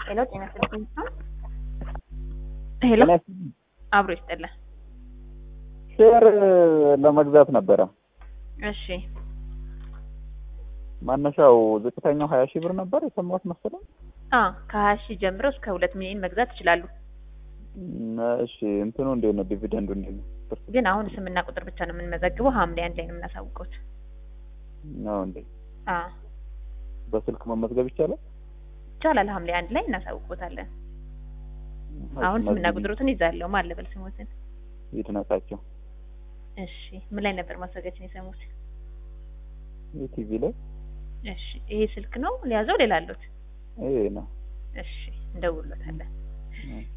ሄሎ ጤና ይስጥልኝ። ሄሎ አብሮ ይስጥልን። ሼር ለመግዛት ነበረ። እሺ ማነሻው ዝቅተኛው ሀያ ሺህ ብር ነበር የሰማሁት መሰለኝ። አ ከሀያ ሺህ ጀምሮ እስከ ሁለት ሚሊዮን መግዛት ይችላሉ። እም፣ እሺ እንትኑ እንዴት ነው? ዲቪደንዱ እንዴት ነው? ግን አሁን ስምና ቁጥር ብቻ ነው የምንመዘግበው። ሐምሌ አንድ ላይ ነው የምናሳውቀውት። ነው እንዴ? አ በስልክ መመዝገብ ይቻላል? ይቻላል። ሐምሌ አንድ ላይ እናሳውቆታለን። አሁን ስምና ቁጥሩትን ይዛለሁ። ማን ልበል ስሞትን? ይድነቃቸው እሺ ምን ላይ ነበር ማስታወቂያችን የሰሙት? የቲቪ ላይ እሺ ይሄ ስልክ ነው ሊያዘው ሌላ አሉት? ይሄ ነው። እሺ እንደውሎታለን። እም።